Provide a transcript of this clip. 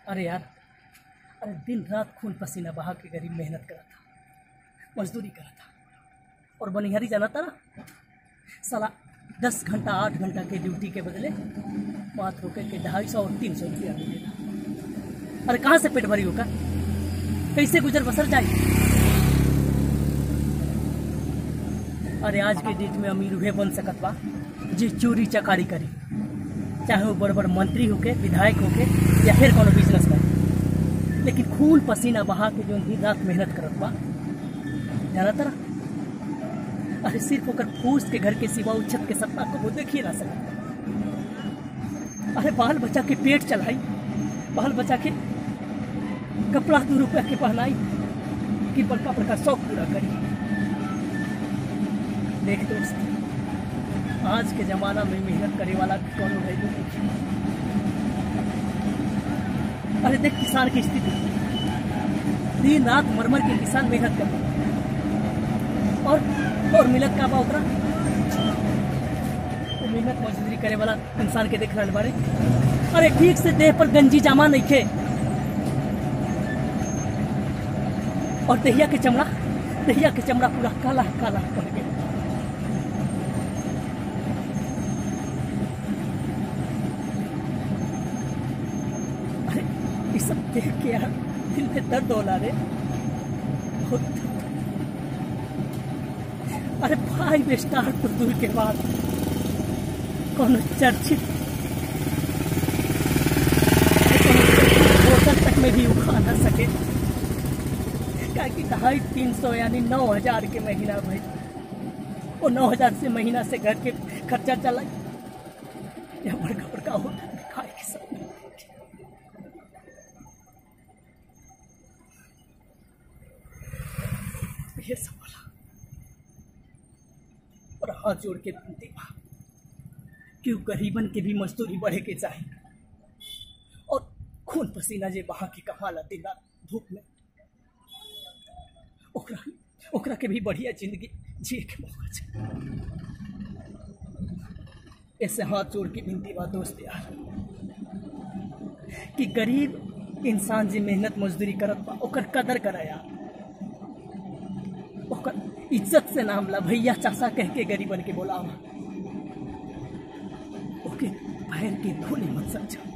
अरे यार अरे दिन रात खून पसीना बहा के गरीब मेहनत करा था मजदूरी करा था और बनिहारी जाना था ना साला दस घंटा आठ घंटा के ड्यूटी के बदले बात रोके के ढाई सौ और तीन सौ रुपया मिलेगा अरे कहाँ से पेट भरी होगा कैसे गुजर बसर जाए अरे आज के डेट में अमीर उहे बन सकत बा जी चोरी चकारी करी चाहे वो बड़ बड़ मंत्री होके विधायक होके या फिर कोनो बिजनेस करे लेकिन खून पसीना बहा के जो दिन रात मेहनत करत बा जाना तरा अरे सिर्फ ओकर फूस के घर के सिवा उ छत के सपना को वो देखिए ना सकत अरे बाल बच्चा के पेट चलाई बाल बच्चा के कपड़ा दो रुपया के पहनाई कि बड़का बड़का शौक पूरा करी देख दोस्त आज के जमाना में मेहनत करे वाला कौन वैल्यू नहीं अरे देख किसान की स्थिति दिन रात मरमर के किसान मेहनत कर और और मिलत का बा ओकरा तो मेहनत मजदूरी करे वाला इंसान के देख रहल बारे अरे ठीक से देह पर गंजी जामा नहीं खे और दहिया के चमड़ा दहिया के चमड़ा पूरा काला काला पड़ गया अरे ये सब देख के यार दिल में दर्द होला रे बहुत दर्द। अरे फाइव स्टार तो दूर के बाद कौन चर्चित होटल तक में भी उखा ना सके क्या कि ढाई तीन सौ यानी नौ हजार के महीना भाई वो नौ हजार से महीना से घर के खर्चा चला या बड़का बड़का होटल में खाए के सब ये सब बोला और हाथ जोड़ के विनती बा क्यों गरीबन के भी मजदूरी बढ़े के चाहिए और खून पसीना जे बहा के कमाला दिन रात धूप में ओकरा ओकरा के भी बढ़िया जिंदगी जिए के मौका चाहिए ऐसे हाथ जोड़ के विनती बा दोस्त यार कि गरीब इंसान जे मेहनत मजदूरी करत बा ओकर कदर करा यार ओकर इज्जत से नाम ला भैया चाचा कह के गरीबन के बोलावा ओके पैर के धूल मत समझा